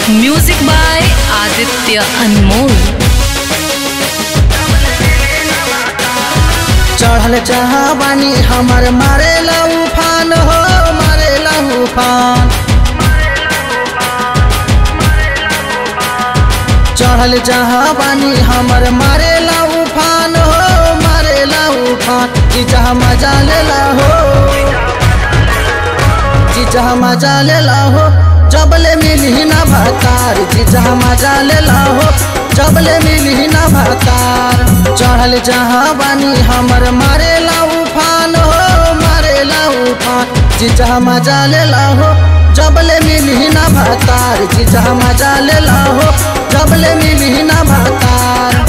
music by Aditya अनमोल चढ़ल जहावानी हमर मारे उफान हो मारे उफान चढ़ल जहावानी हमर मारे उफान हो मारे उफान जी जहाँ मजा लेला हो जी जहाँ मजा लेला हो जबले मिली ना भतार जी जहाँ मजा लेला हो जबले मिली ना भतार चढ़ल जहाँ बानी हमर मारे उफान हो मारे उफान जी जहाँ मजा लेला हो जबले मिली ना भतार जी जहाँ मजा लेला हो जबले मिली ना भतार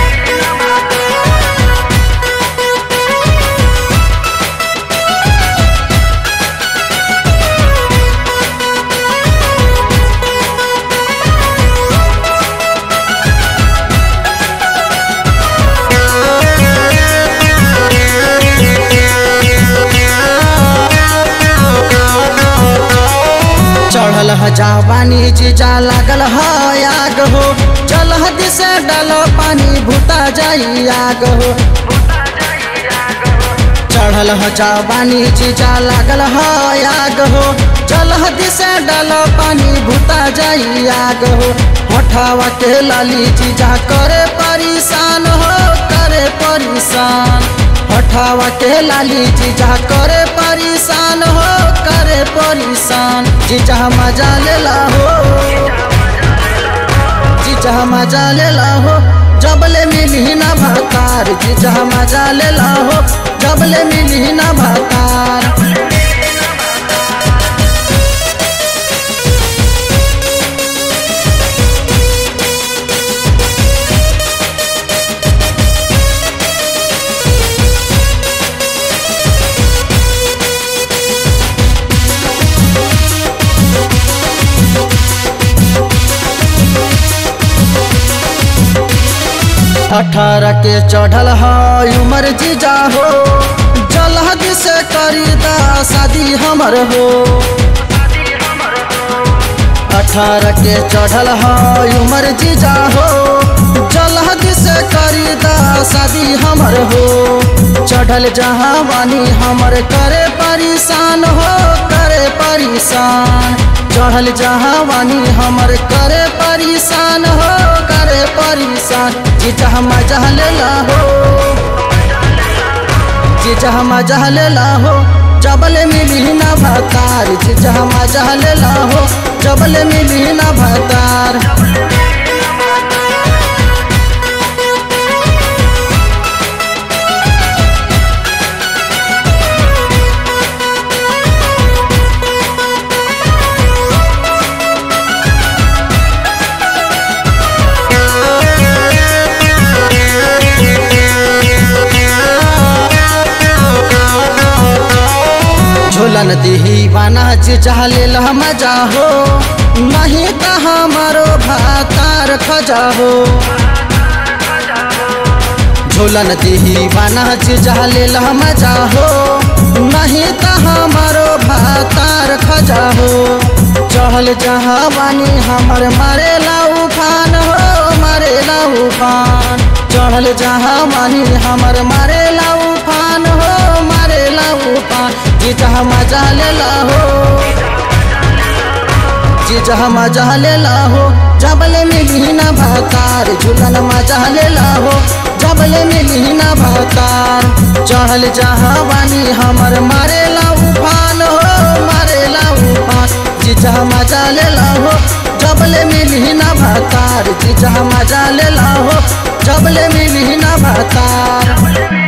चढ़ल ह जवानी जीजा लागल ह आग हो चल दिसे डल पानी भूता जाई आग हो चढ़ल ह जवानी जीजा लागल ह आग हो चल दिसे डल पानी भूता जाई आग हो होठावा के लाली जीजा करे परेशान हो करे परेशान होठावा के लाली जीजा करे परेशान हो करे परेशान जीजा मजा लेला हो जीजा मजा लेला हो जबले मिली ना भतार जीजा मजा लेला हो जबले मिली ना भतार अठारह के चढ़ल है उमर जीजा हो जलहद से करी दा शादी हमर हो अठारह के चढ़ल है उमर जीजा हो जलहद से करी दा शादी हमर हो चढ़ल जहाँ वानी हमर करे परेशान हो करे परेशान चढ़ल जहाँ वानी हमर करे परेशान हो करे परेशान जी जहाँ मजा लेला हो जी जहाँ मजा लेला हो जबले मिली ना भतार जी जहाँ मजा लेला हो जबले मिली ना भतार झोलन दिही बाना जी चाहले मजा हो नहीं तो हमारो भातार खजा हो झोलन दिही बाना जी चाहले मजा हो नहीं तो हमारो भातार खजा हो चहल जहाँ बानी हमर मारे उफान हो मारे उफान चढ़ल जहाँ बानी हमर मारे उफान हो मारे उफान जी जहाँ मजा लेला हो जी जहाँ मजा लेला हो जबले मिली ना भतार झूलन मजा लेला हो जबले मिली ना भतार चढ़ल जहाँ बानी हमर मारे उफान हो मारे उफान जी जहाँ मजा लेला हो जबले मिली ना भतार जी जहाँ मजा लेला हो जबले मिली ना भतार